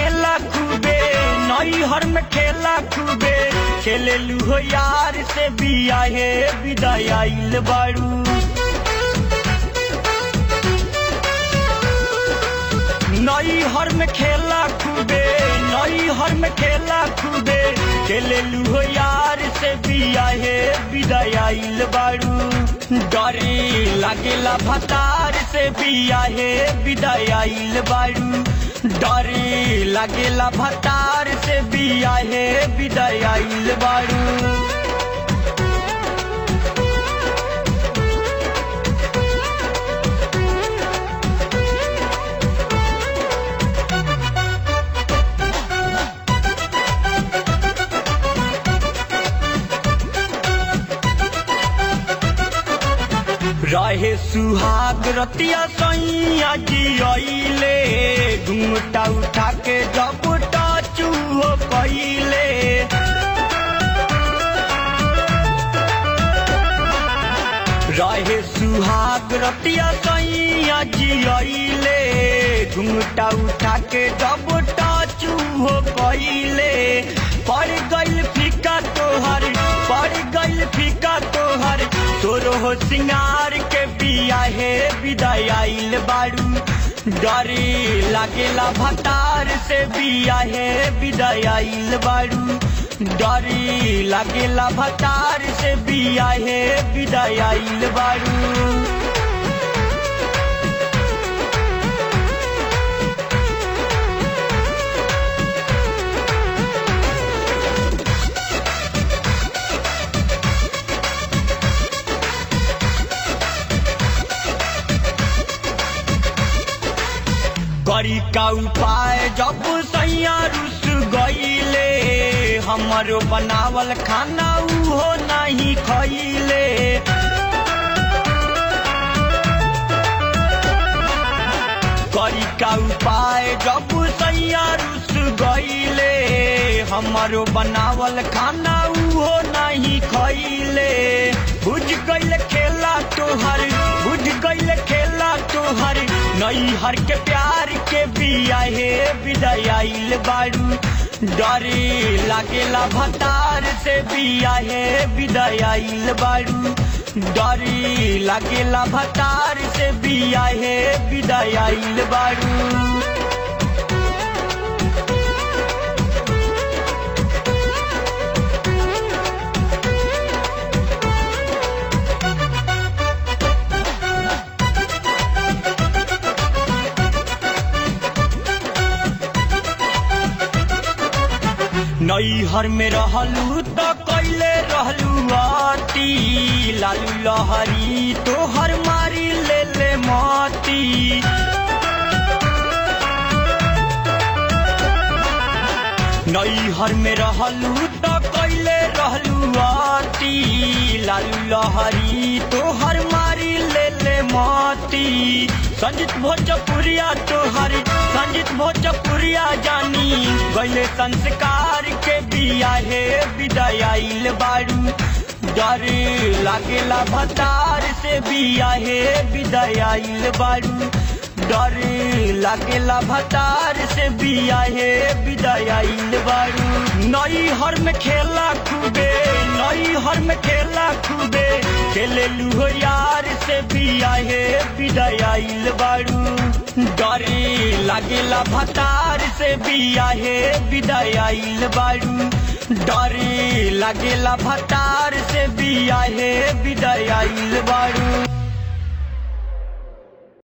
खेला खूबे नई हर में खेला खूबे खेले हो यार से बिया हे विदाई आइल बाड़ू नई हर में खेला खूबे नई हर में खेला खूबे खेले हो यार से बिया हे विदाई आइल बाड़ू डरे लागेला भतार से बिया हे विदाई आइल बाड़ू डरे लागेला भतार से बिया हे विदाई आइल बाड़ू रहे सुहाग रतिया सैया जी अइले घुंघटा उठा के जब टाचू हो पहिले रहे सुहाग रतिया सैया जी अइले घुंघटा उठा के जब टाचू हो पहिले पड़ गइल फीका तोहर पड़ गइल फीका तोहर तोरो हो सिंगार के बिया हे विदाई आइल बाड़ू डरे लागेला भतार से बिया हे विदाई आइल बाड़ू डरे लागेला भतार से बिया हे विदाई आइल बाड़ू करी का उपाय जब सैया रुस गईले हमारो बनावल खाना उहो नहीं खइले करी का उपाय जब सैया रुस गईले हमारो बनावल खाना उहो नहीं खइले बुझ गईल खेला तोहर बुझ गईल खेला तोहर नई हर के प्यार के बिया हे विदाई आइल बाड़ू डरे लागेला भतार से बिया हे विदाई आइल बाड़ू डरे लागेला भतार से बिया हे विदाई आइल बाड़ू नैहर में रहलू तो कैले रहलू आती लालू लहरी तोहर मारी ले ले माती नैहर में रहलू तो कैले रहलू आती लालू लहरी तोहर मारी ले ले माती संजीत भोजपुरिया तोहर संजीत भोजपुरिया जानी गैले संस्कार के बिया हे विदाई आइल बाड़ू डरे लागेला भतार से बिया हे विदाई आइल बाड़ू डरे लागेला भतार से बिया हे विदाई आइल बाड़ू नई हर में खेला खूबे नई हर में खेला खूबे खेले लूहो यार से बिया हे विदाई आइल बाड़ू डरे लागेला भतार से बिया हे विदाई आइल बाड़ू डरे लागेला भतार से बिया हे विदाई आइल बाड़ू